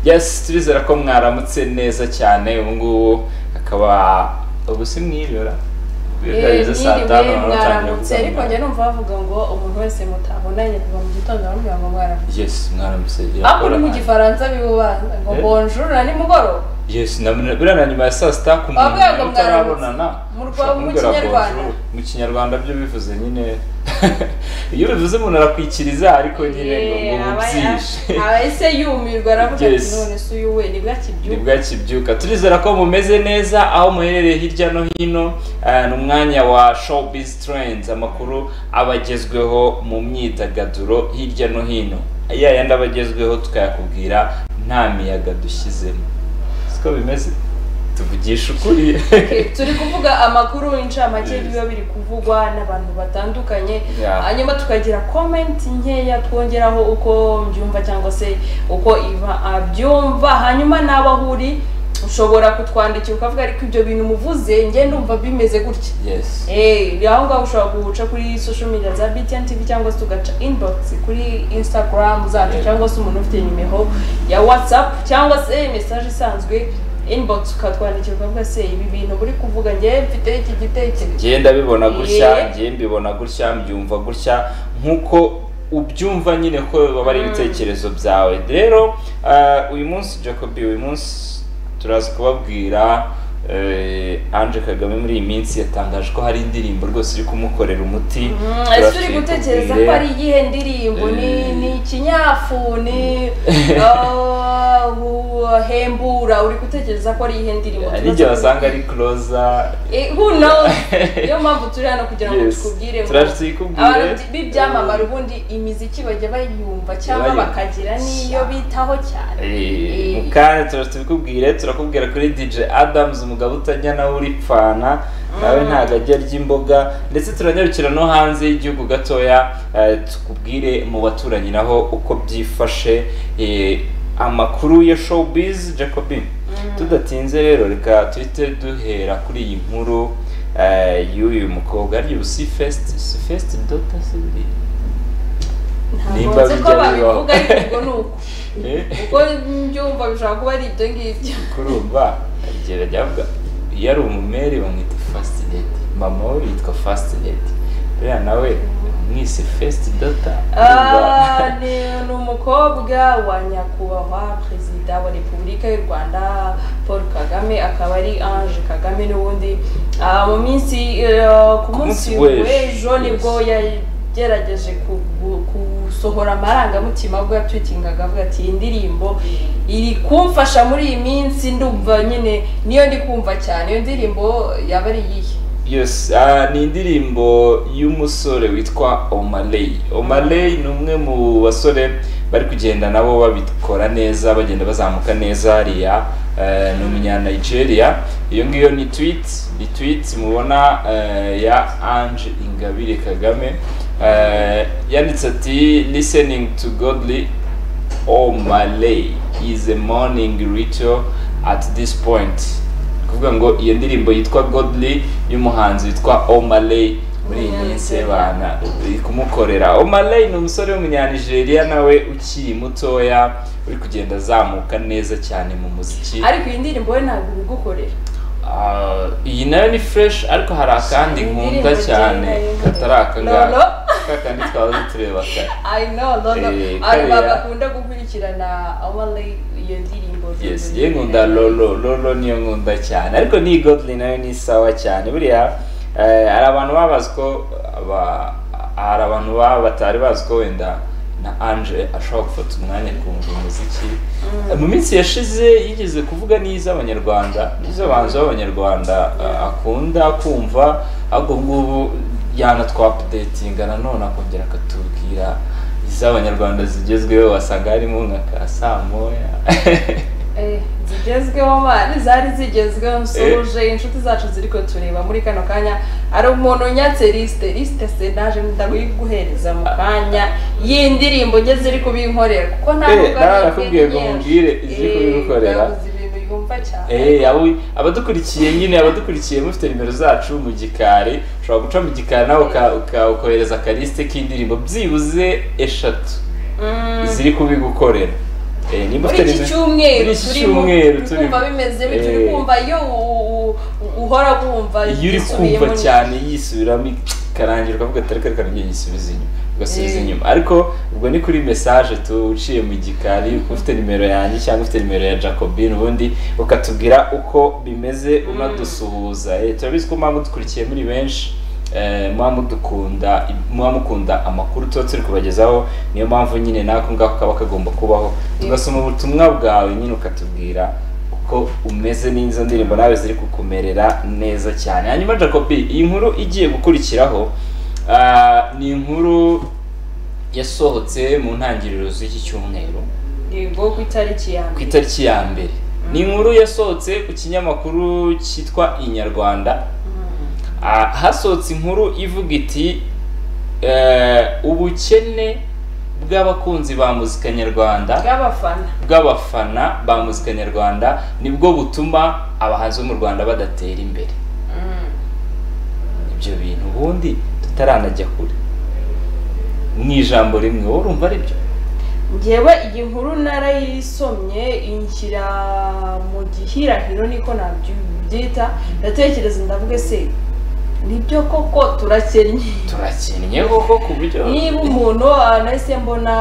yes turizera ko mwaramutse neza cyane ubu ngubu akaba ubu si mwiyura Yiriwe mwaramutse ariko njya numva bavuga ngo umuntu wese mutabonanye kuva mu gitondo bamubwira ngo mwaramutse yes mwaramutse ariko ni mu gifaransa bibubanza ngo Eh? bonjour na nimugoroba yes na buriya na nyuma ya saa sita ku muntu Bavuga ngo utarabonana mwaramutse. Mu rwa- ushobora mu kumubwira ngo Kinyarwanda. bonjour. mu kinyarwanda byo bivuze nyine iyo bivuze umuntu arakwikiriza ariko nyine ngo ngo bubyishe ese yumirwa aravuga ati Yes. none se uyu we ni bwa ni kibyuka bwa kibyuka turizera ko mumeze neza aho muherereye hirya no hino eh, ni umwanya wa showbiz trends amakuru abagezweho mu myidagaduro hirya no hino ya yandi abagezweho tukayakubwira nta miyaga dushyizemo siko bimeze tuvugisha ukuri turi kuvuga amakuru incamake biba biri kuvugwa n'abantu batandukanye Yeah. hanyuma tukagira komenti nkeya twongeraho uko mbyumva cyangwa se uko iba abyumva hanyuma n'abo ahuri ushobora kutwandikira ukavuga ariko ibyo bintu umuvuze njye ndumva bimeze gutya yes Eh, aho ngaho ushobora guca kuri social media za BTN TV cyangwa se ugaca inbox kuri Instagram zacu Yeah. cyangwa se umuntu ufite nimero ya WhatsApp cyangwa se message isanzwe inbox ukatwandikira ukavuga se ibi bintu buri kuvuga njye mfite iki gitekerezo njye ndabibona gutya Yeah. njye mbibona gutya mbyumva gutya nk'uko ubyumva nyine ko baba ari ibitekerezo byawe rero eh, uyu munsi jacobi uyu munsi turaza kubabwira eh, Ange Kagame muri iyi minsi yatangaje ko hari indirimbo rwose iri kumukorera umuti Mm, Turaza ese uri gutekereza kuyikubwira. ko ari iyihe ndirimbo ni Eh. ni ikinyafu ni ah, wu- hembura uri gutekereza ko ari iyihe ndirimbo hari Tumaze igihe kubi- wasanga ari closer Eh, who knows niyo mpamvu turi hano kugira ngo Yes. tukubwire ngo Turaje tuyikubwire. abantu b'ibyamamare ubundi imiziki bajya bayumva cyangwa Bayumva. bakagira n'iyo bitaho cyane Eh, Eh, mu kanya turaje tubikubwire turakubwira kuri DJ Adams umugabo utajya nawe uripfana nawe ntabwo ajya arya imboga ndetse turanyarukira no hanze y'igihugu gatoya eh, tukubwire mu baturanyi naho uko byifashe eh, amakuru ya showbiz Jacobi tudatinze rero reka tuhite duhera kuri iyi nkuru eh, y'uyu mukobwa ari ubu si fest si fest dota si ntabwo nimba nzi ko bijya bibaho. babivuga ariko ubwo ni uko Eh? uko mbyumva bishobora kuba ari ibyo ngibyo kurumva igera ryavuga iyo ari umumeri bamwita fast lady mama we yitwa fast lady buriya nawe mwise first daughter Ah, ni ni umukobwa wa nyakubahwa perezida wa repubulika y'u rwanda paul kagame akaba ari ange kagame n'ubundi Ah, mu minsi eh, ku munsi munsi w'ejo, w'ejo nibwo yes. yagerageje kugu- gusohora amarangamutima ubwo yatwitingaga avuga ati iyi ndirimbo iri kumfasha muri iyi minsi ndumva nyine niyo ndi kumva cyane iyo ndirimbo yaba ari iyihe yes ah, ni indirimbo y'umusore witwa omaley omaley ni umwe mu basore bari kugenda nabo babikora neza bagenda bazamuka neza hariya eh, ni umunya nigeria iyo ngiyo ni tweet ni tweet mubona eh, ya ange ingabire kagame Eh, yanditse ati listening to godly omaley is a morning ritual at this point kuvuga ngo iyo ndirimbo yitwa godly y'umuhanzi witwa omaley muri iyi minsi y'abana iri kumukorera omaley ni umusore w'umunyanigeriya nawe ukiri mutoya uri kugenda azamuka neza cyane mu muziki ariko iyi ndirimbo we ntabwo ibigukorera Ah, iyi nayo ni fresh ariko hari akandi Iyi nkunda ndirimbo cyane njyewe katari aka Lolo. ngaka kakandi twahoze tureba kare I know, no, no. Eh, Abantu kariya- bagakunda gukurikirana Awale iyo ndirimbo. yes ye nkunda lolo lolo niyo nkunda cyane ariko ni godly nayo ni sawa cyane buriya eh, hari abantu babazi ko aba- hari abantu baba batari bazi ko wenda na ange ashobora gufata umwanya kumva umuziki mu minsi yashize yigeze kuvuga n'iz'abanyarwanda n'iz'abanzi b'abanyarwanda eh, akunda kumva ahubwo ngubu yanatwapudetinga nanone akongera akatubwira iz'abanyarwanda zigezweho wasanga harimo nka ka saa moya Eh, zigezweho mani zari zigezweho nsoje inshuti zacu ziri kutureba muri kano kanya hari umuntu unyatse lisite lisite sedaje ndaguhereza mu kanya y'indirimbo njye ziri kubinkorera kuko ntabwo Eh, narakubwiye ngo umbwire iziri kubigukorera. yabuze ibintu yumva cyane Eh, abo- abadukurikiye nyine abadukurikiye mufite nimero zacu mu gikari ushobora guca mu gikari nawe uka- uka- ukohereza akarisite k'indirimbo byibuze eshatu Mm. ziri kubigukorera Eh, nimba ufite muri iki nimero- cyumweru muri iki turimo cyumweru turi turimo. kumva bimeze bityo Eh. uri kumva iyo u- u- u- uhora wumva iyo uri yisubiyemo kumva ni- cyane yisubiramo ikarangira ukavuga atari kare kare ngiye yisubiza inyuma ugasubiza Eh. inyuma ariko ubwo ni kuri message tuciye mu gikari ufite nimero yanjye cyangwa ufite nimero ya Jacobine ubundi ukatubwira uko bimeze unadusuhuza Eh, turabizi ko mpamvu dukurikiye muri benshi eh, muba mudukunda muba mukunda amakuru tuba turi kubagezaho niyo mpamvu nyine nako ngako kaba kagomba kubaho tugasoma ubutumwa bwawe nyine ukatubwira ko umeze n'izo ndirimbo nawe ziri kukumerera neza cyane hanyuma jacobi iyi nkuru igiye gukurikiraho ah, ni inkuru yasohotse mu ntangiriro z'iki cyumweru yego ku itariki ya ku mbere itariki ya mbere ni inkuru yasohotse ku kinyamakuru cyitwa inyarwanda Mm. Ah, hasohotse inkuru ivuga iti eh, ubukene bw'abakunzi ba muzika nyarwanda bw'abafana bw'abafana ba muzika nyarwanda nibwo butuma abahanzi bo mu rwanda badatera imbere Mm. ibyo bintu ubundi tutaranajya kure mu ijambo rimwe wowe urumva ari byo ngewe iyi nkuru narayisomye inshyira mu gihirahiro niko nabyita ndatekereza ndavuga se nibyo koko turakennye turakennye koko ku buryo niba umuntu ah, nahise mbona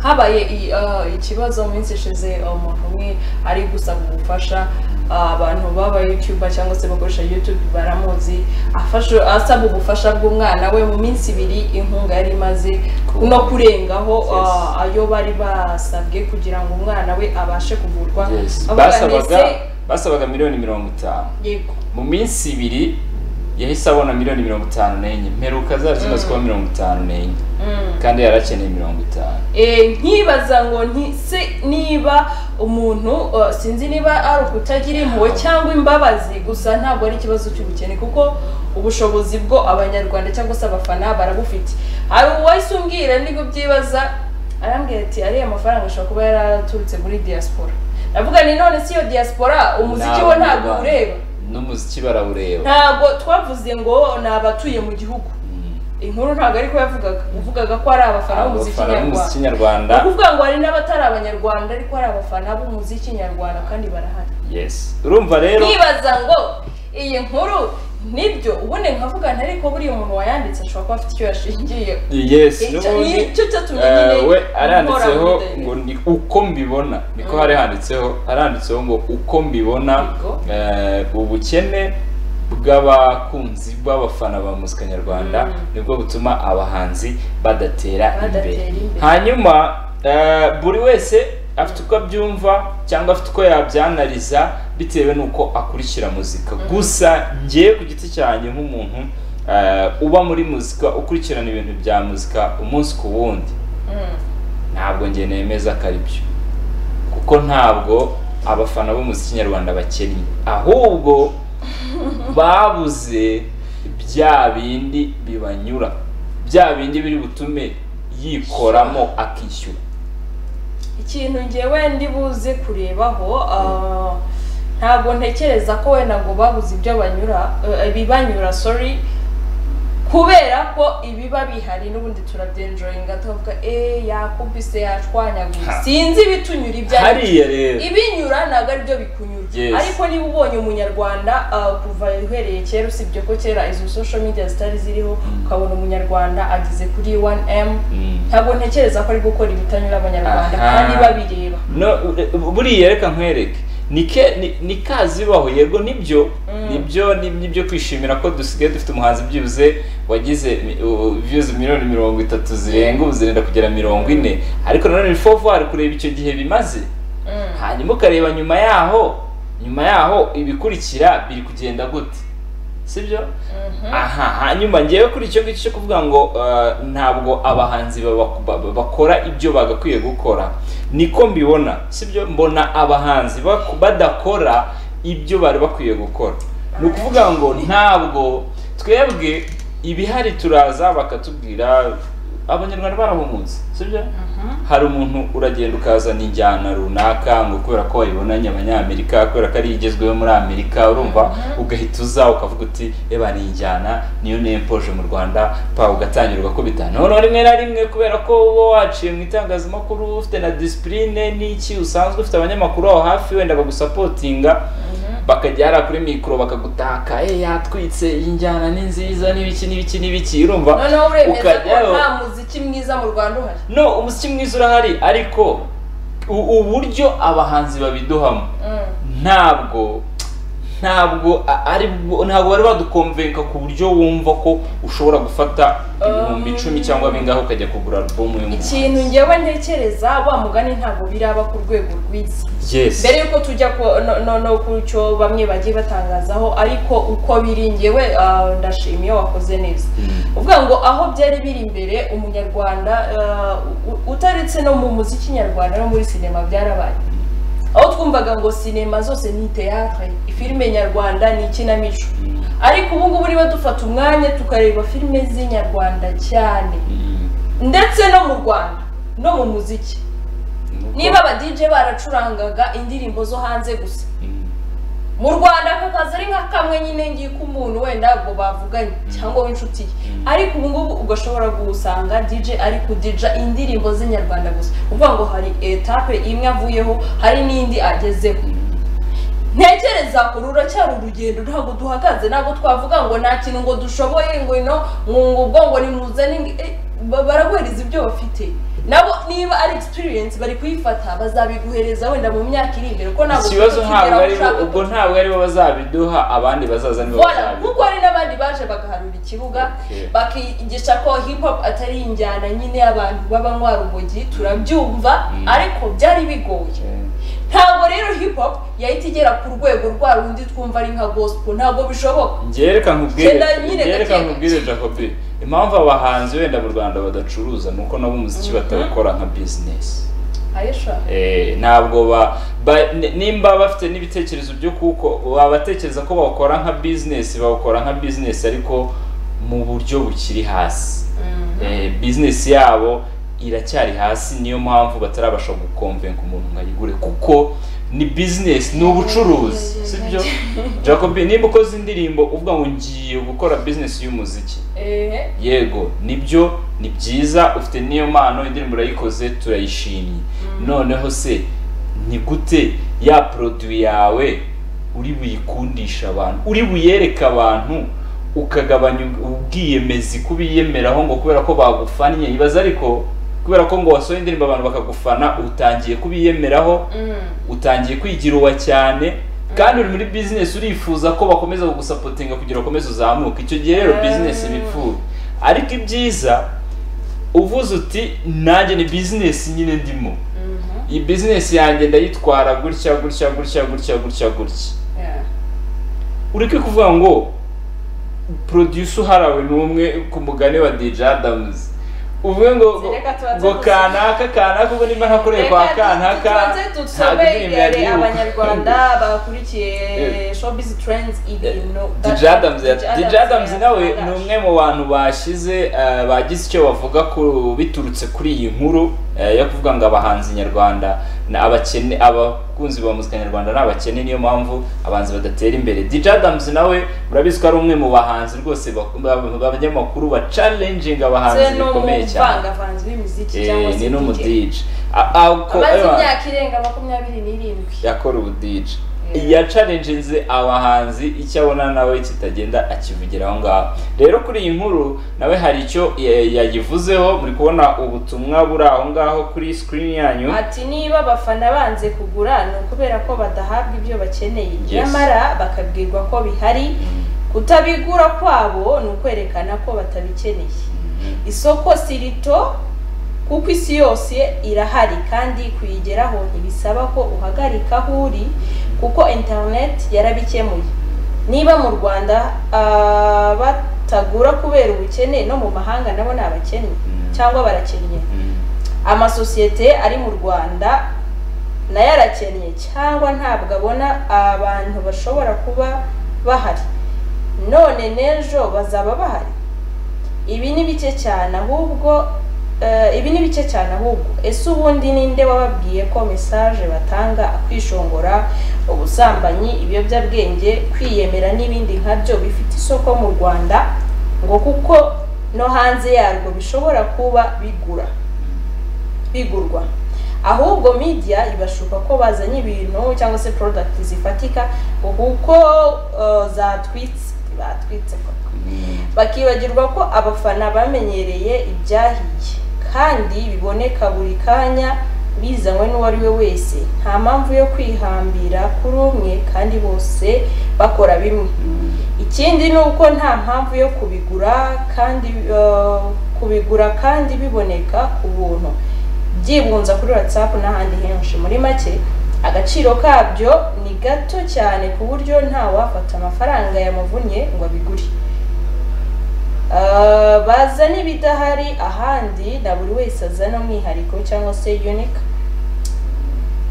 habaye i- ah, ikibazo mu minsi ishize ah, umuntu umwe ari gusaba ubufasha ah, abantu baba yutuba cyangwa se bakoresha youtube baramuzi afashe asaba ubufasha bw'umwana we mu minsi ibiri inkunga yari imaze Cool. no kurengaho ah, Yes. ayo bari basabwe kugira ngo umwana we abashe kuvurwa Yes. Avuga, basabaga "Ese- basabaga miliyoni mirongo itanu yego mu minsi ibiri yahise abona miliyoni mirongo itanu n'enye mperuka zari zimaze kuba mirongo itanu n'enye Mm. kandi yari akeneye mirongo itanu Eh, nkibaza ngo nti se niba umuntu eh, sinzi niba ari ukutagira impuhwe cyangwa imbabazi gusa ntabwo ari ikibazo cy'ubukene kuko ubushobozi bwo abanyarwanda cyangwa se abafana barabufite hari uwahise umbwira nibwo byibaza arambwira ati ariya mafaranga ashobora kuba yaraturutse muri diaspora ndavuga ni none si iyo diaspora umuziki Ni we ntabwo abanyarwanda. ureba n'umuziki barawureba ntabwo twavuze ngo ni abatuye mu gihugu Mm. inkuru ntabwo ariko yavugaga uvugaga ko ari abafana b'umuziki abafana nyarwanda b'umuziki nyarwanda ni ukuvuga ngo hari n'abatari abanyarwanda ariko hari abafana b'umuziki nyarwanda kandi barahari yes urumva rero nkibaza ngo iyi nkuru nibyo ubundi nkavuga nti ariko buriya umuntu wayanditse ashobora kuba afite icyo yashingiye yes n'ubundi nicyo cyatumye eh, nyine we nkora aranditseho muri daily. ngo ni uko mbibona niko Mm. hari handitseho aranditseho ngo uko mbibona Yego. eh, ubukene bw'abakunzi b'abafana ba muzika nyarwanda Mm. nibwo butuma abahanzi badatera Badatera imbere imbere. hanyuma eh, buri wese afite uko abyumva cyangwa afite uko yabyanariza bitewe n'uko akurikira muzika gusa ngewe ku giti cyanjye nk'umuntu eh, uba muri muzika ukurikirana ibintu bya muzika umunsi ku wundi Mm. ntabwo njye nemeza ko ari byo kuko ntabwo abafana b'umuziki nyarwanda bakennye ahubwo babuze bya bindi bibanyura bya bindi biri butume yikoramo akishyura ikintu ngewe ndi buze kurebaho ah, ntabwo ntekereza ko wenda ngo babuze ibyo banyura eh, ibibanyura sorry kubera ko ibiba bihari n'ubundi turabyenjoyinga tukavuga eee yakubise yashwanyaguye Ha. sinzi ibitunyura ibyo ari byo hariya rero ibinyura ntabwo ari byo bikunyura Yes. ariko niba ubonye umunyarwanda ah, kuva uhereye kera usibye ko kera izo social media zitari ziriho ukabona umunyarwanda ageze kuri 1m Mm. ntabwo ntekereza ko ari gukora ibitanyura abanyarwanda Aha. kandi babireba no u- buriya reka nkwereke ni ke- ni- ni kazibaho yego nibyo nibyo ni- nibyo kwishimira ko dusigaye dufite umuhanzi byibuze wagize mi- u- views miliyoni mirongo itatu zirenga ubu zirenda kugera mirongo ine ariko nanone ni fovuwari kureba icyo gihe bimaze Mm. hanyuma ukareba nyuma yaho nyuma yaho ibikurikira biri kugenda gute sibyo aha hanyuma ngewe kuri icyo ngicyo cyo kuvuga ngo eh, ntabwo abahanzi baba- ba- bakora ibyo bagakwiye gukora niko mbibona sibyo mbona abahanzi bak- badakora ibyo bari bakwiye gukora ni ukuvuga ngo ntabwo twebwe ibihari turaza bakatubwira abanyarwanda barahumutse sibyo hari umuntu uragenda ukazana injyana runaka ngo kubera ko wayibonanye abanyamerika kubera ko ari igezweho muri amerika urumva ugahita uza ukavuga uti reba ni injyana niyo nempoje mu rwanda pa ugatangirwa ko bitanu rimwe na rimwe kubera ko uba waciye mu itangazamakuru ufite na disipurine n'iki usanzwe ufite abanyamakuru aho hafi wenda bagusapotinga bakajya hariya kuri mikoro bakagutaka eh yatwitse iyi njyana ni nziza n'ibiki n'ibiki n'ibiki urumva noneho uremeza ko ukajyayo nta muziki mwiza mu rwanda uhari no umuziki mwiza urahari ariko u- uburyo abahanzi babiduhamo Mm. ntabwo ntabwo a- ari bwo- ntabwo bari badukomvenka ku buryo wumva ko ushobora gufata ibihumbi Um. icumi cyangwa bingahe ukajya kugura alubumu ikintu y'umuhanzi ngewe ntekereza wa mugani ntabwo biraba ku rwego rwiza yes mbere yuko tujya ku no- no no ku cyo bamwe bagiye batangazaho ariko uko biri ngewe ah, ndashima iyo wakoze neza Mm. uvuga ngo aho byari biri imbere umunyarwanda ah, u- utaretse no mu muziki nyarwanda no muri sinema byarabaye aho twumvaga ngo sinema zose ni teatre filime nyarwanda ni ikinamico Mm. ariko ubu ngubu niba dufata umwanya tukareba filime z'inyarwanda cyane Mm. ndetse no mu rwanda no mu muziki Nuko- niba aba DJ baracurangaga indirimbo zo hanze gusa Mm. mu rwanda aka kazi ari nka kamwe nyine ngiye ko umuntu wenda ngo bavuganye cyangwa w'inshuti ye Mm. ariko ubu ngubu ugashobora gusanga dj ari kudija indirimbo z'inyarwanda gusa uvuga ngo hari etape imwe avuyeho hari n'indi agezeho Mm. ntekereza kuri uracyari urugendo ntabwo duhagaze ntabwo twavuga ngo nta kintu ngo dushoboye ngo ino ngo ngo ubwo ngo nimuzane ngo- eh, ba- baraguhereza ibyo bafite nabo niba ari experience bari kuyifata bazabiguhereza wenda mu myaka iri imbere kuko ntabwo ikibazo ufite ntabwo kigera aho ari bo ushaka ubwo ntabwo ari bo bazabiduha abandi bazaza nibo Voilà, bazabiduha kuko hari n'abandi baje bagaharura ikibuga Okay. bakigisha ko hip hop atari injyana nyine y'abantu b'abanywa rumogi turabyumva Mm. ariko byari bigoye ntabwo rero hip hop yahita igera ku rwego rwa rundi twumva ari nka gospel ntabwo bishoboka njyewe reka nkubwire Genda nyine njyewe reka gake. nkubwire jacobi impamvu abahanzi wenda mu rwanda badacuruza ni uko nabo umuziki batawukora nka bizinesi ayesha Eh, ntabwo ba, ba ni- nimba bafite n'ibitekerezo byo kuko babatekereza ko bawukora nka bizinesi bawukora nka bizinesi ariko mu buryo bukiri hasi Eh, bizinesi yabo iracyari hasi niyo mpamvu batarabasha gukomvenga umuntu ngo ayigure kuko ni bizinesi ni ubucuruzi sibyo jacob nimba ukoze indirimbo uvuga ngo ngiye gukora bizinesi y'umuziki ehe yego nibyo ni byiza ufite n'iyo mpano indirimbo urayikoze turayishimye noneho se ni gute ya poroduwi yawe uri buyikundisha abantu uri buyereke abantu ukagabanya ubwiyemezi kubiyemeraho ngo kubera ko bagufannye ibaze ariko kubera ko ngo wasohoye indirimbo abantu bakagufana utangiye kubiyemeraho Mm. utangiye kwigira uwa cyane kandi uri muri bizinesi urifuza ko bakomeza kugusapotinga kugira ngo ukomeze uzamuke icyo gihe rero Mm. bizinesi iba ipfuye ariko ibyiza uvuze uti nanjye ni bizinesi nyine ndimo Mhm. iyi bizinesi yanjye ndayitwara gutya gutya gutya gutya gutya gutya Yeah. ureke kuvuga ngo producer uharawe ni umwe ku mugani wa DJ Adams uvuge ngo ngo- Reka tubanze ngo dusi- kanaka kanaka ubwo nimba ntakoreye kwa Reka kanaka tubanze ntabwo indirimbo yari dusobere ibuka. abanyarwanda bakurikiye showbiz trends ibintu DJ Adams ya- DJ DJ Adams nawe yatangaje. ni umwe mu bantu bashize eh, bagize icyo bavuga ku biturutse kuri iyi nkuru eh, yo kuvuga ngo abahanzi nyarwanda ni abakene abakunzi ba muzika nyarwanda ni abakene niyo mpamvu abahanzi badatera imbere DJ Adams nawe urabizi ko ari umwe mu bahanzi rwose bak- ba- ba- abanyamakuru ba challenging ndetse abahanzi no mu bikomeye cyane buvangavanzi b'imiziki cyangwa Eh, se ni DJ. n'umu DJ A- a- ko- amaze ewa, imyaka irenga makumyabiri n'irindwi yakora ubu DJ Yeah. yacalenjinze abahanzi icyo abona nawe kitagenda akivugira aho ngaho rero kuri iyi nkuru nawe hari icyo eh, yayivuzeho muri kubona ubutumwa buri aho ngaho kuri screen yanyu ati niba abafana banze kugura ni ukubera ko badahabwa ibyo bakeneye Yes. nyamara bakabwirwa ko bihari kutabigura kwabo ni ukwerekana ko batabikeneye isoko si rito kuko isi yose irahari kandi kuyigeraho ntibisaba ko uhagarika aho uri kuko interineti yarabikemuye niba mu rwanda ah, batagura kubera ubukene no mu mahanga nabo ni abakene Mm. cyangwa barakennye Mm. amasosiyete ari mu rwanda nayo arakennye cyangwa ntabwo abona abantu bashobora kuba bahari none n'ejo bazaba bahari ibi ni bike cyane ahubwo eh, ibi ni bike cyane ahubwo ese ubundi ninde wababwiye ko mesaje batanga kwishongora ubusambanyi ibiyobyabwenge kwiyemera n'ibindi nkabyo bifite isoko mu rwanda ngo kuko no hanze yarwo bishobora kuba bigura bigurwa ahubwo media ibashuka ko bazanye ibintu cyangwa se product zifatika kuko eh, zatwitse batwitse koko bakibagirwa ko abafana bamenyereye ibyahiye kandi biboneka buri kanya bizanywe n'uwo ari we wese nta mpamvu yo kwihambira kuri umwe kandi bose bakora bimwe ikindi ni uko nta mpamvu yo kubigura kandi eh, kubigura kandi biboneka ku buntu byibunza kuri whatsapp n'ahandi henshi muri make agaciro kabyo ni gato cyane ku buryo ntawafata amafaranga yamuvunnye ngo abigure Ah, bazana ibidahari ahandi na buri wese azana umwihariko cyangwa se unique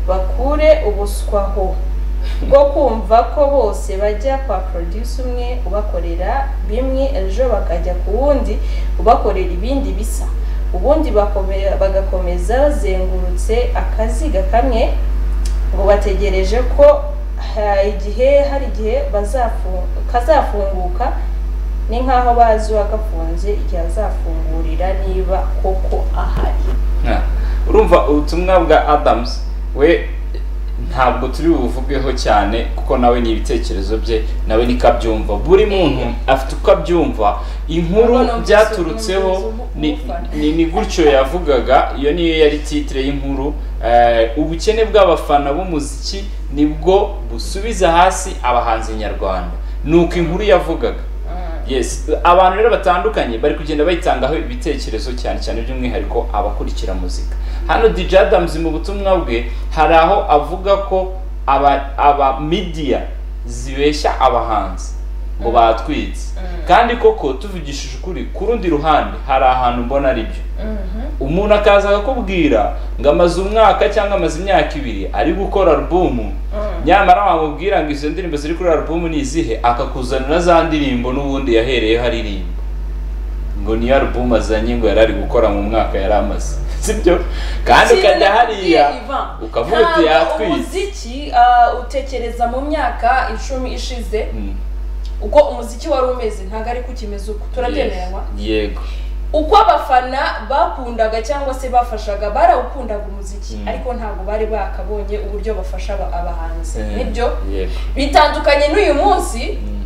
bakure ubuswa ho bwo kumva ko bose bajya kwa produce umwe ubakorera bimwe ejo bakajya ku wundi ubakorera ibindi bisa ubundi bakome- bagakomeza bazengurutse akaziga kamwe ngo bategereje ko ha, igihe hari igihe bazafu- kazafunguka ni nk'aho bazi uwagafunze igihe azafungurira niba koko ahari Nka, urumva ubutumwa bwa adamusi we ntabwo turi buvugeho cyane kuko nawe ni ibitekerezo bye nawe niko abyumva buri muntu afite uko abyumva inkuru Urabona umusore byaturutseho ni- umufana. ni ni gutyo yavugaga iyo niyo yari titire y'inkuru Eh, ubukene bw'abafana b'umuziki nibwo busubiza hasi abahanzi nyarwanda ni uko inkuru yavugaga yes abantu rero batandukanye bari kugenda bayitangaho ibitekerezo cyane cyane by'umwihariko abakurikira muzika hano DJ Adams mu butumwa bwe hari aho avuga ko aba aba media zibeshya abahanzi ngo batwitse kandi koko tuvugishije ukuri ku rundi ruhande hari ahantu mbona ari byo umuntu akaza akakubwira ngo amaze umwaka cyangwa amaze imyaka ibiri ari gukora alubumu nyamara wamubwira ngo izo ndirimbo ziri kuri alubumu ni izihe akakuzanira za ndirimbo n'ubundi yahereyeho aririmba ngo niyo alubumu azanye ngo yari ari gukora mu mwaka yari amaze sibyo kandi ukajya hariya ukavuga uti yatwitse umuziki ah, utekereza mu myaka icumi ishize Mm. uko umuziki wari umeze ntabwo ariko ukimeze uko turabyemeranywa yego uko abafana bakundaga cyangwa se bafashaga barawukundaga umuziki Mm. ariko ntabwo bari bakabonye uburyo bafasha aba- abahanzi Eh, nibyo yego bitandukanye n'uyu munsi Mm,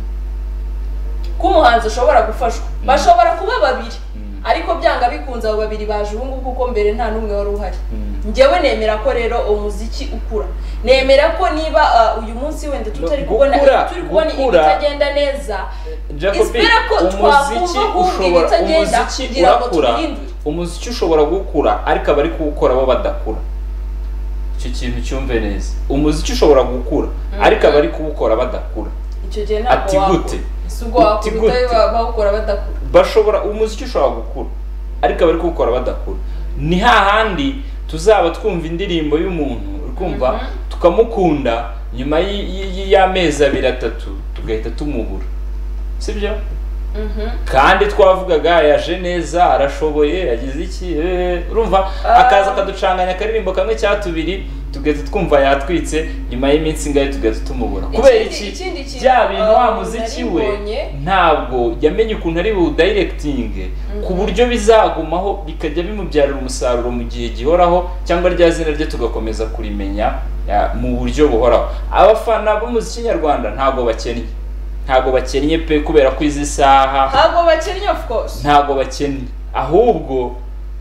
ko umuhanzi ushobora gufashwa bashobora kuba babiri Mm. ariko byanga bikunze abo babiri baje ubu ngubu kuko mbere nta n'umwe wari uhari mm. njyewe nemera ko rero umuziki ukura nemera ko niba ah, uyu munsi wenda tutari No, kubona gukura, turi kubona gukura. ibitagenda neza Jacobi, Espera ko umuziki twakumva ahubwo ushobora ibitagenda umuziki kugira ngo urakura tubihindure. umuziki ushobora gukura ariko abari kuwukora bo badakura icyo kintu cyumve neza umuziki ushobora gukura ariko abari kuwukora badakura icyo gihe ntabwo Ati gute? wakura si ubwo Uti wakubita gute? ba- bawukora badakura bashobora umuziki ushobora gukura ariko abari kuwukora badakura ni hahandi tuzaba twumva indirimbo y'umuntu uri kumva tukamukunda nyuma y- y- y- y'amezi abiri atatu tugahita tumubura sibyo kandi twavugaga yaje neza arashoboye yagize iki eh, urumva akaza akaducanganya akaririmbo kamwe cya tubiri tugahita twumva yatwitse nyuma y'iminsi ingahe tugahita tumubura kubera Ikindi- ikindi iki kintu, bya bintu wa uh, muziki nari we mbonye. ntabwo yamenye ukuntu ari buwudayirekitinge ku buryo bizagumaho bikajya bimubyarira umusaruro mu gihe gihoraho cyangwa rya zina rye tugakomeza kurimenya ya, mu buryo buhoraho abafana b'umuziki nyarwanda ntabwo bakennye ntabwo bakennye pe kubera ko izi saha ntabwo bakennye of course ntabwo bakennye ahubwo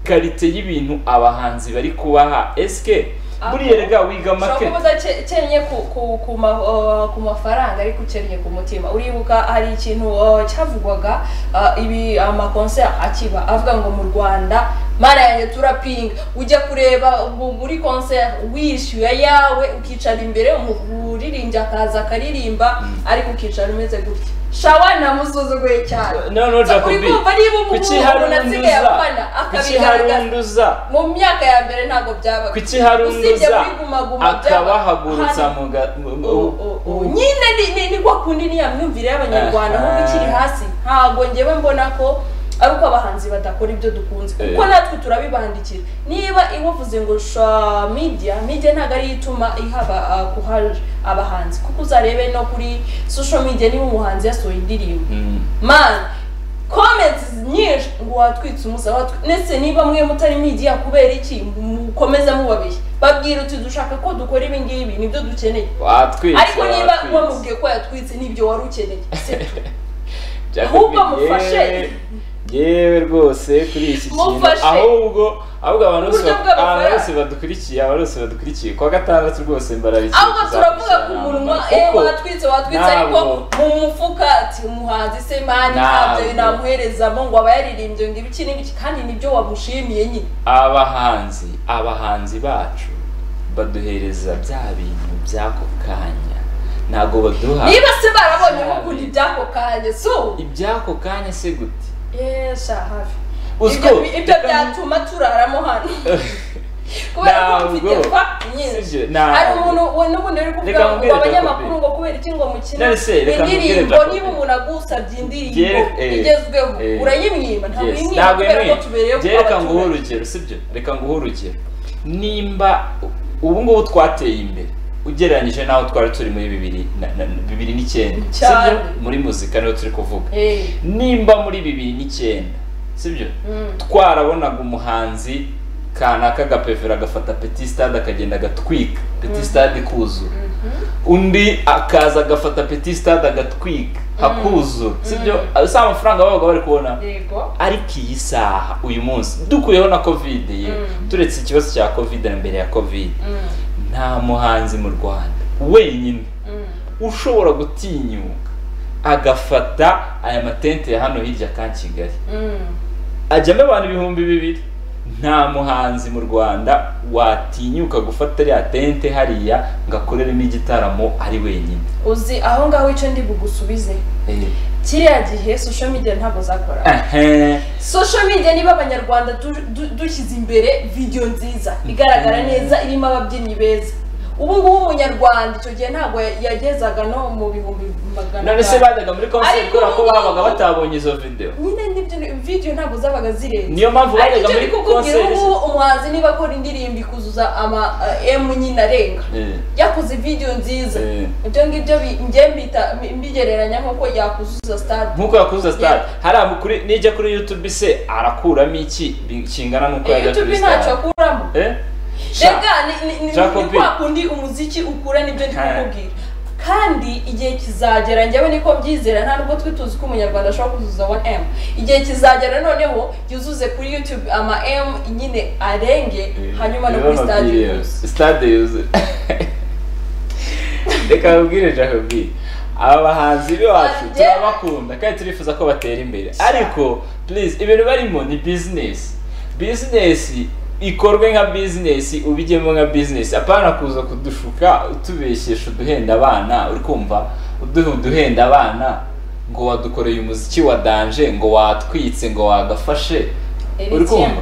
karite y'ibintu abahanzi bari kubaha esike buriya rega wiga ushobora make kuba udakennye ku, ku, ku, ma, uh, ku mafaranga ariko ukennye ku mutima uribuka hari ikintu uh, cyavugwaga uh, ibi amakonseri akiba avuga ngo mu rwanda mana yanjye turapinga ujya kureba mu- muri konseri wishyuye yawe ukicara imbere umuririmbyi akaza akaririmba ariko ukicara umeze gutya shawa namusuzuguye cyane no no uri jacobi kumva niba umuntu kuki hari umuntu undi asigaye uza afana kuki hari akabigaragaza undi uza mu myaka ya mbere ntabwo byabaga kuki hari undi usibye uza muri Guma Guma akabahagurutsa byabaga. mu ga- mu- Hano, o- o- o- nyine ni- ni- ni kwa kundi ni ya myumvire y'abanyarwanda Aha. nkuko ikiri hasi ntabwo ngewe mbona ko ari uko abahanzi badakora ibyo dukunze Eh. kuko natwe turabibandikira niba iwavuze ngo sha media media ntabwo ariyo ituma ihaba ah, guha abahanzi kuko uzarebe no kuri social media niba umuhanzi yasohoye indirimbo Mm. mani comments nyinshi ngo watwitse umusaba watwi- ndetse niba mwe mutari media kubera iki mukomeza mubabeshya babwira uti dushaka ko dukora ibi ngibi nibyo dukeneye watwitse ariko niba watwitse. wamubwiye ko yatwitse nibyo wari ukeneye si byo. Jacob, Ahubwo mufashe. yewe- yewe rwose kuri iki kintu Mufashe. ahubwo ahubwo abantu bose Uburyo ba- bw'amafaranga. abantu bose badukurikiye abantu bose badukurikiye ku wa gatandatu rwose mbararikiye ahubwo turavuga ku munwa eh kuko watwitse watwitse ariko ntabwo- mu mufuka ati umuhanzi se mani Ntabwo. ntabyo namuherezamo ngo aba yaririmbye ngo ibiki n'ibiki kandi nibyo wamushimiye nyine abahanzi abahanzi bacu baduhereza bya bintu by'ako kanya ntabwo baduha niba se barabonye bakunda iby'ako kanya so iby'ako kanya se gute yesha hafi Uziko, Ibyo- ibyo reka- byatuma turaramo hano kubera ko mfite Ntabwo. fact nyinshi Sibyo, ntabwo. hari umuntu we n'ubundi uri kuvuga Reka ngo mbwire abanyamakuru Jacobi. ngo kubera iki ngo mukina None se, reka mbwire indirimbo Jacobi. niba umuntu agusabye indirimbo Byere- eh, igezweho eh. urayimwima ntabwo Yes, uyimwima ntabwo kubera ko yemeye tubereye Njye reka nguhe urugero sibyo reka nguhe urugero nimba ubu ngubu twateye imbere ugereranyije n'aho twari turi muri bibiri na- na- bibiri n'icyenda Cyane. sibyo muri muzika niho turi kuvuga nimba muri bibiri n'icyenda sibyo twarabonaga umuhanzi kanaka agapevera agafata petit stade akagenda agatwika petit stade ikuzura undi akaza agafata petit stade agatwika hakuzura sibyo si amafaranga babaga bari kubona yego ariko iyi saha uyu munsi dukuyeho na covid ye Mm. turetse ikibazo cya covid na mbere ya covid Mm, nta muhanzi mu rwanda wenyine mm. ushobora gutinyuka agafata aya matente ya hano hirya ka kigali Mm. ajyamo abantu ibihumbi bibiri nta muhanzi mu rwanda watinyuka gufata rya tente hariya ngo akoreremo igitaramo ari wenyine uzi aho ngaho icyo ndi bugusubize Eh, kiriya gihe social media ntabwo zakora ehe, social media niba abanyarwanda du- du- dushyize imbere video nziza igaragara neza irimo ababyinnyi beza ubu ngubu umunyarwanda icyo gihe ntabwo ya- yagezaga no mu bihumbi magana none se atanu. bajyaga muri konseri Ariko kubera ko ubu ngubu- babaga batabonye izo video nyine n'ibyo video ntabwo zabaga zirenze niyo mpamvu ariko bajyaga icyo muri ndi kukubwira konseri ubu umuhanzi niba akora indirimbo ikuzuza ama eh, emu nyine arenga Eh, yakoze video nziza eh. ibyo ngibyo bi- njye mbita- mbigereranya nk'uko yakuzuza stade nk'uko yakuze sitari hariya kuri nijya kuri yutube se arakuramo iki bi- kingana n'uko yajya kuri youtube ntacyo sitari akuramo Eh? Sha- rega ni- ni- ni Jacobi. ni kwa kundi umuziki ukura nibyo ndi Ha. kukubwira kandi igihe kizagera njyewe niko mbyizera nta nubwo twe tuzi ko umunyarwanda ashobora kuzuza 1m igihe kizagera noneho yuzuze kuri youtube ama m nyine arenge hanyuma no Rero kuri stade amabwiriza. yuzuze. stade yuzuye reka babwire jacobi aba bahanzi bacu Wanjye- turabakunda kandi turifuza ko batera imbere ariko please ibintu barimo ni bizinesi bizinesi ikorwe nka bizinesi ubigemo nka bizinesi apana kuza kudushuka utubeshesha uduhenda abana uri kumva uduha uduhenda abana ngo wadukoreye umuziki wa danje ngo watwitse ngo wagafashe Eri uri kumva Tiano.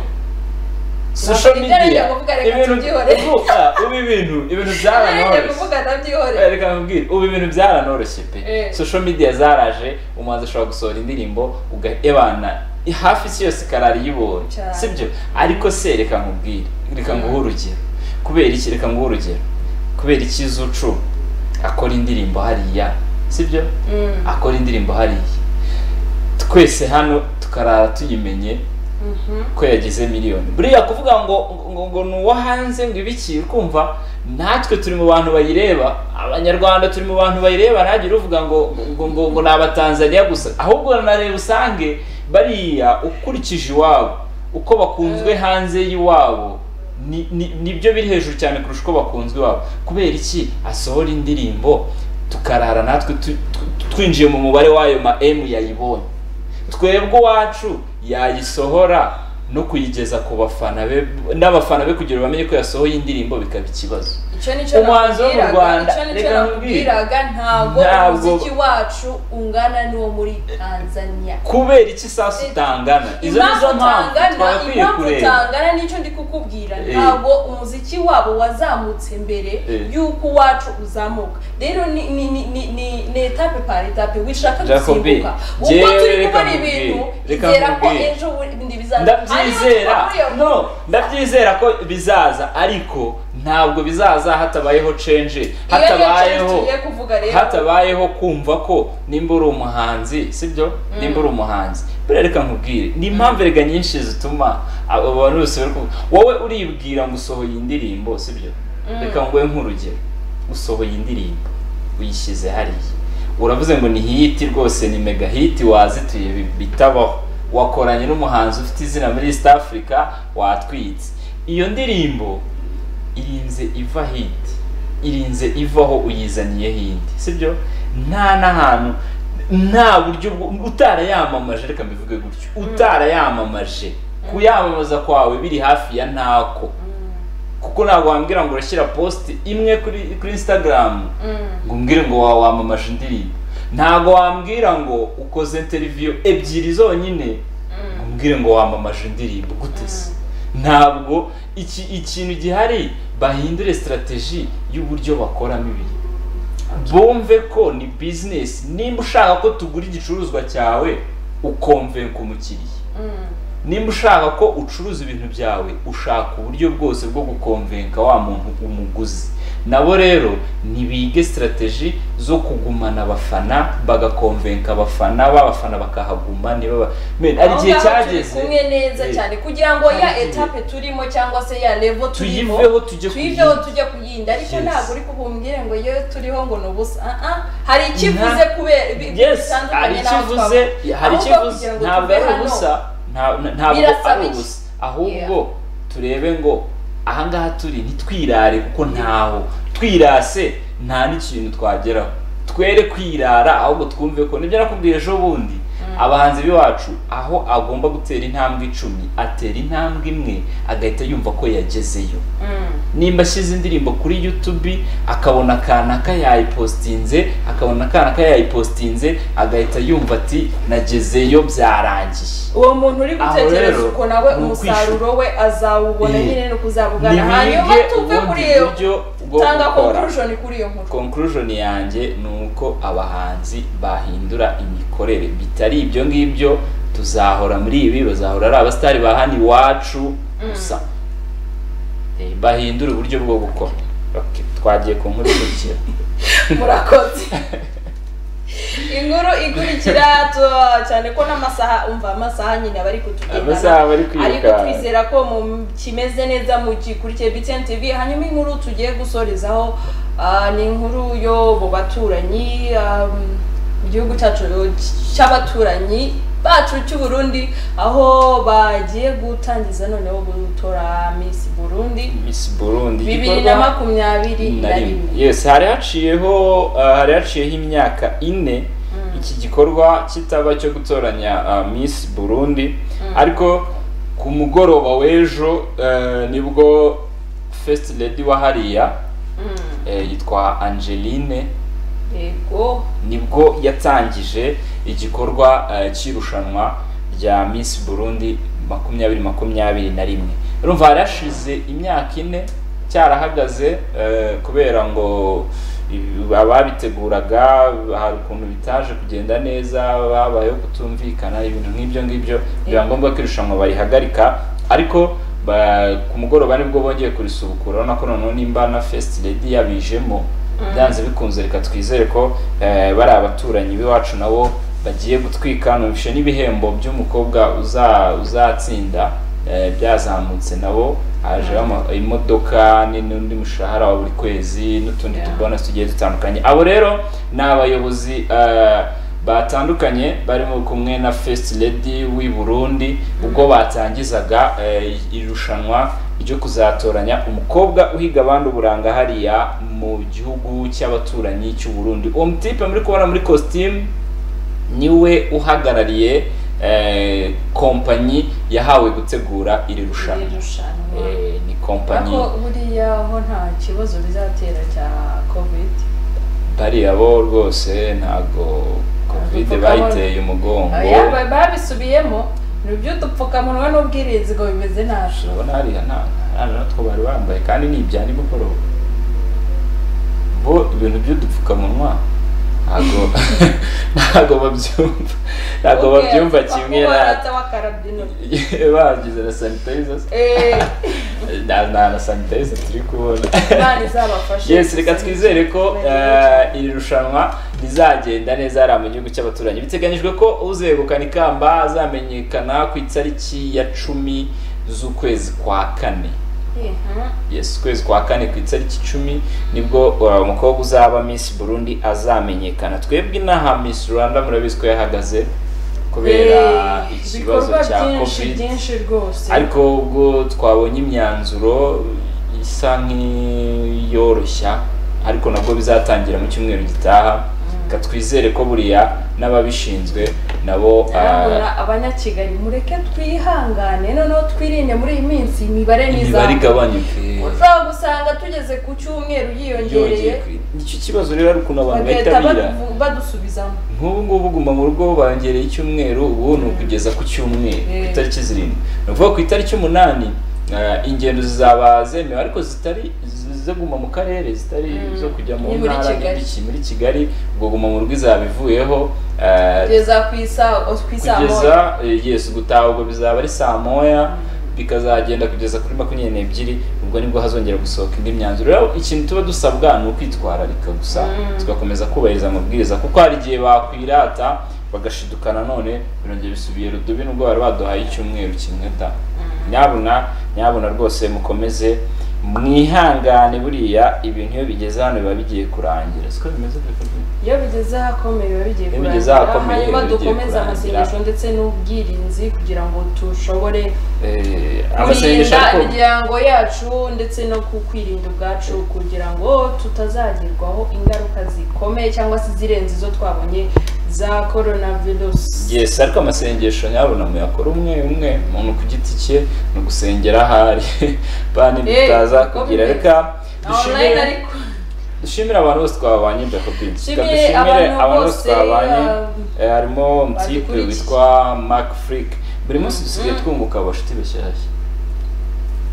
social Ibyo arengera media kuvuga, reka ibintu tubyihorere. uvuga ubu ibintu ibintu Arenge byaranoroshye kuvuga Eh, ndabyihorera reka nkubwire ubu ibintu byaranoroshye pe Eh. social media zaraje umuhanzi ashobora gusohora indirimbo ugahebana hafi isi yose ikarara yibonye Cyane. sibyo ariko se reka nkubwire reka nguhe urugero kubera iki reka nguhe urugero kubera iki zucu akora indirimbo hariya sibyo Mm, akora indirimbo hariya twese hano tukarara tuyimenye mhm. ko yagize miliyoni buriya kuvuga ngo ngo ngo ni uwo hanze ngo ibiki kumva natwe turi mu bantu bayireba abanyarwanda turi mu bantu bayireba ntagire uvuga ngo ngo ngo ngo ni abatanzaniya gusa ahubwo na reba usange bariya ukurikije iwabo uko bakunzwe hanze y'iwabo ni- ni- nibyo biri hejuru cyane kurusha uko bakunzwe iwabo kubera iki asohora indirimbo tukarara natwe tu- tu- twinjiye mu mubare w'ayo ma M yayibonye twebwe uwacu yayisohora no kuyigeza ku bafana be n'abafana be kugira ngo bamenye ko yasohoye indirimbo bikaba ikibazo icyo nicyo Umuhanzi wo mu nakubwiraga, Rwanda, icyo nicyo reka nkubwire. nakubwiraga ntabwo Ntabwo- umuziki wacu ungana n'uwo muri tanzania kubera iki sasu utangana izo ni impamvu zo mpamvu utangana twagakwiye impamvu kureba utangana n'icyo ndi kukubwira Eh. ntabwo umuziki wabo wazamutse mbere Eh. y'uko uwacu uzamuka rero ni ni ni ni ni ni etape par etape wishaka Jacobi, gusimbuka ubwo jewe turi reka kubona nkubwire, ibintu reka bizera ko nkubwire. ejo bundi bizaza ndabyizera no ndabyizera ko bizaza ariko ntabwo bizaza hatabayeho cenje hatabayeho tugiye kuvuga rero hatabayeho kumva ko nimba uri umuhanzi sibyo nimba uri umuhanzi buriya reka nkubwire ni impamvu erega nyinshi zituma abo bantu bose bari kuvuga wowe uribwira ngo usohoye indirimbo sibyo reka nguhe nk'urugero usohoye indirimbo uyishyize hariya uravuze ngo ni hiti rwose ni mega hiti wazituye bi- bitabaho wakoranye n'umuhanzi ufite izina muri east africa watwitse iyo ndirimbo irinze iva hiti irinze ivaho uyizaniye hindi sibyo nta n'ahantu nta buryo bwo- utarayamamaje reka mbivuge gutyo utarayamamaje kuyamamaza kwawe biri hafi ya ntako kuko ntabwo wambwira ngo urashyira posite imwe kuri kuri instagram ngo umbwire ngo wa- wamamaje indirimbo ntabwo wambwira ngo ukoze interiviyo ebyiri zonyine ngo umbwire ngo wamamaje indirimbo gute se ntabwo iki ikintu gihari bahindure sitarateji y'uburyo bakoramo ibintu bumve ko ni bizinesi nimba ushaka ko tugura igicuruzwa cyawe ukomvenka umukiriya nimba ushaka ko ucuruza ibintu byawe ushaka uburyo bwose bwo gukomvenka wa muntu umuguzi nabo rero ntibige sitarateji zo kugumana abafana bagakomvenka abafana babafana bakahaguma ntibaba Men, hari Aho igihe ngaho turi cyageze kumwe neza Eh, cyane kugira ngo ya Hari igihe. etape turimo cyangwa se ya level turimo tuyiveho tujye tuyiveho kuyindi. tujya kuyinda ariko Yes. ntabwo uri kubumbwire ngo yo turiho ngo ni ubusa Ah, ah, hari ikivuze kubera bi- yes hari bitandukanye n'aho ikivuze twaba. hari Ahubwo ikivuze kugira ngo ntabwo tuve ari hano, ubusa nta- na- ntabwo Birasa ari bike. ubusa ahubwo turebe ngo ahangaha turi ntitwirare kuko ntaho twirase nta n'ikintu twageraho twere kwirara ahubwo twumve ko nibyo nakubwiye ejo bundi abahanzi b'iwacu aho agomba gutera intambwe icumi atera intambwe imwe agahita yumva ko yagezeyo Mm. nimba ashyize indirimbo kuri youtube akabona akanaka yayipositinze akabona akanaka yayipositinze agahita yumva ati nagezeyo byarangiye uwo muntu uri Aho gutekereza rero, uko nawe ni ukwishyura. umusaruro we azawubona Eh. nyine no kuzabugana hanyuma nibige tuve ubundi kuri iyo buryo bwo tanga gukora conclusion kuri iyo nkuru conclusion yanjye ni uko abahanzi bahindura imikorere bitari ibyo ngibyo tuzahora muri ibi bazahora ari abasitari ba hano iwacu gusa Eh, bahindura uburyo bwo gukora Okay, twagiye ku nkuru ikurikira murakoze inkuru ikurikira tu- cyane ko n'amasaha umva amasaha nyine aba ari kutugendana amasaha bari ariko kwiruka twizera ko mu kimeze neza mu gikurikiye btn tv hanyuma inkuru tugiye gusorezaho ah, ni inkuru yo mu baturanyi ah, mu gihugu cyacu cy'abaturanyi bacu cy'u Burundi aho bagiye gutangiza noneho gutora Miss Burundi Miss Burundi bibiri na igikorwa makumyabiri na na rimwe rimwe yes hari haciyeho uh, hari haciyeho imyaka ine iki gikorwa kitaba cyo gutoranya uh, Miss Burundi ariko ku mugoroba w'ejo uh, nibwo first lady wa hariya Mm, eh, yitwa Angeline yego nibwo yatangije igikorwa eh, cy'irushanwa rya Miss Burundi makumyabiri makumyabiri na rimwe urumva hari hashize imyaka ine cyarahagaze eh, kubera ngo ibi- ababiteguraga hari ukuntu bitaje kugenda neza babayeho kutumvikana ibintu nk'ibyo ngibyo biba ngombwa ko irushanwa barihagarika ariko ba- ku mugoroba nibwo bongeye kurisubukura urabona ko noneho nimba na first lady yabijemo byanze bikunze reka twizere ko eh, bari abaturanyi b'iwacu nabo bagiye gutwika numvishe n'ibihembo by'umukobwa uza- uzatsinda eh, byazamutse nabo hajeho ama- imodoka ni- n'undi mushahara wa buri kwezi n'utundi Yeah. tubona tugiye dutandukanye abo rero ni abayobozi eh, batandukanye barimo kumwe na first lady w'i Burundi ubwo batangizaga eh, irushanwa ryo kuzatoranya umukobwa uhiga abandi uburanga hariya mu gihugu cy'abaturanyi cy'u Burundi uwo mutipe muri kubona muri costume niwe uhagarariye eh, kompanyi yahawe gutegura iri rushanwa iri rushanwa Eh, ni kompanyi ariko buriya ho nta kibazo bizatera cya covid bariya bo rwose ntago kovide Udupfukamunwa. bayiteye umugongo yaba babisubiyemo ni iby'udupfukamunwa n'ubwirinzi ngo bimeze nabi urabona hariya nta nta natwo bari bambaye kandi ni ibya nimugoroba bo ibintu by'udupfukamunwa ntago ntago babyumva ntago babyumva kimwe na baratsa bakarabya intoki bagize na sanitayiza eee nta nta na sanitayiza turi kubona imana izabafashe yes reka twizere ko eh, iri rushanwa rizagenda neza hariya mu gihugu cy'abaturanyi biteganyijwe ko uzegukana ikamba azamenyekana ku itariki ya cumi z'ukwezi kwa kane Mhm. yes ukwezi kwa kane ku itariki icumi nibwo uh, umukobwa uzaba miss burundi azamenyekana twebwe inaha miss rwanda murabizi ko yahagaze kubera Eh, ikibazo ibikorwa cya byinshi covid byinshi rwose ariko ubwo twabonye imyanzuro isa nk'iyoroshya ariko nabwo bizatangira mu cyumweru gitaha reka twizere ko buriya n'ababishinzwe nabo Arabona abanyakigali mureke twihangane noneho twirinde muri iyi minsi imibare imibare n'izamuka igabanyuke uzagusanga tugeze ku cyumweru yiyongereye yongeye ku- nicyo kibazo rero ari ukuntu abantu bagahita bitabira badu- badusubizamo nk'ubu ngubu guma mu rugo bongereye icyumweru ubu ni ukugeza ku cyumweru ku Mm. itariki zirindwi ni ukuvuga ku itariki umunani eh, ingendo zizaba zemewe ariko zitari zi- zo guma mu karere zitari Mm. zo kujya mu Ni muri ntara Kigali. n'ibiki muri kigali ubwo guma mu rugo izaba ivuyeho eh, kugeza ku isa- ku isaa moya kugeza eh, yes gutaha ubwo bizaba ari saa moya bikazagenda kugeza kuri makumyabiri n'ebyiri ubwo nibwo hazongera gusohoka indi myanzuro rero ikintu tuba dusabwa ni ukwitwararika gusa Mm. tugakomeza kubahiriza amabwiriza kuko hari igihe bakwirata bagashidukana none birongera bisubiye rudubi nubwo bari baduhaye icyumweru kimwe da nyabuna nyabuna rwose mukomeze mwihangane buriya ibintu iyo bigeze hano biba bigiye kurangira siko bimeze Dr. iyo bigeze ahakomeye biba bigiye Iyo bigeze kurangira, ahakomeye hanyuma biba bigiye dukomeze kurangira. amasengesho ndetse n'ubwirinzi kugira ngo dushobore Eh, amasengesho kurinda ariko imiryango yacu ndetse no ku kwirinda ubwacu kugira ngo tutazagirwaho ingaruka zikomeye cyangwa se izirenze izo twabonye za coronavirus yes ariko amasengesho nyabona muyakora umwe umwe umuntu ku giti cye ni ugusengera ahari bandi Eh, bitaza uko kugira bimeze. reka online dushimire ariko dushimire abantu bose twabanye Jacobin Reka Dushimire dushimire abantu abantu bose bose, twabanye ah, eh, harimo umutipe badukurikiye. witwa Mark Frick buri munsi dusigaye Mhm. twunguka abashuti bashyashya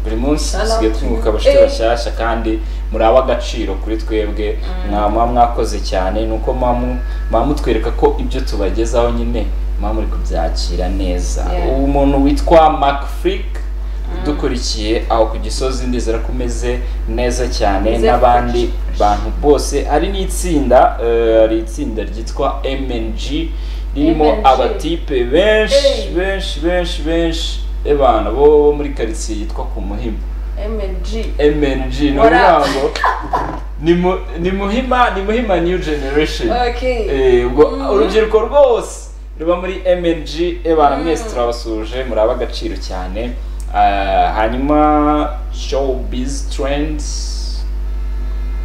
buri munsi Shout out dusigaye to twunguka you. abashuti Eh. bashyashya kandi muri agaciro kuri twebwe mwaba mwakoze cyane ni uko mwaba mutwereka ko ibyo tubagezaho nyine mwaba muri kubyakira neza Yeah. uwo muntu witwa Mark Frick udukurikiye aho ku gisozi ndizera ko umeze neza cyane Meze n'abandi fresh. bantu bose ari n'itsinda eh, hari itsinda ryitwa MNG ririmo MNG. abatipe benshi Hey. benshi benshi benshi ebana bo bo muri karitsiye yitwa ku muhima mng MNG ni What up? ukuvuga ngo ni mu- ni muhima ni muhima new generation okay Eh, ubwo Mhm. urubyiruko rwose ruba muri MNG ebana Mhm. mwese turabasuje muraba agaciro cyane Ah, hanyuma showbiz trends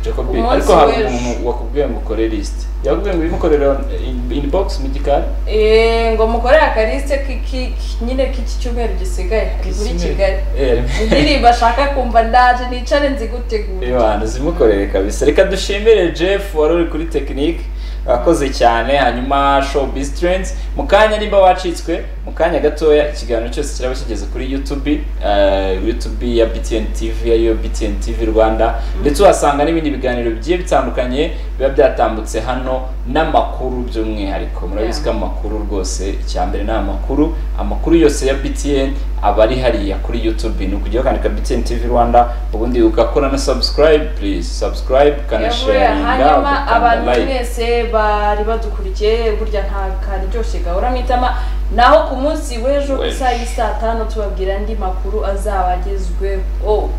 Jacob Umunsi ariko hari w'ejo. umuntu wakubwiye ngo ukore list yakubwiye ngo ibimukorere in- inbox mu gikari Eh, ngo mukore akarisite k'iki- k- nyine k'iki cyumweru gisigaye ari muri kigali Eh, indirimbo ashaka kumva ndaje nicare nzigutegura Imana zimukorere kabisa reka dushimire Jeff wari uri kuri tekinike wakoze cyane hanyuma showbiz trends mu kanya nimba wacitswe mu kanya gatoya ikiganiro cyose kiraba kigeze kuri YouTube eh, YouTube ya BTN TV ariyo BTN TV Rwanda ndetse uhasanga n'ibindi biganiro bigiye bitandukanye biba byatambutse hano n'amakuru by'umwihariko murabizi ko amakuru rwose icya mbere ni amakuru amakuru yose ya BTN aba ari hariya kuri YouTube ni ukujya ukandika BTN TV Rwanda ubundi ugakora na subscribe please subscribe Yavuye, ukanasharinga hanyuma abantu ugakanda like mwese bari badukurikiye burya nta karyoshye gahora mu itama naho ku munsi w'ejo ku W'ejo. isaha y'i saa tanu tubabwira andi makuru azaba agezweho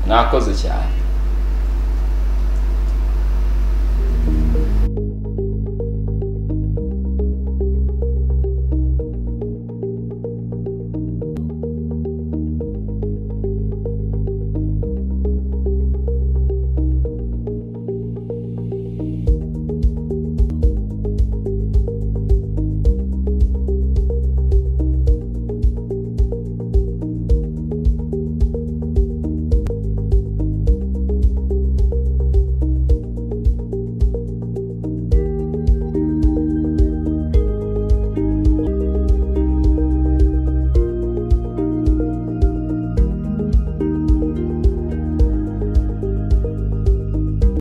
mwakoze cyane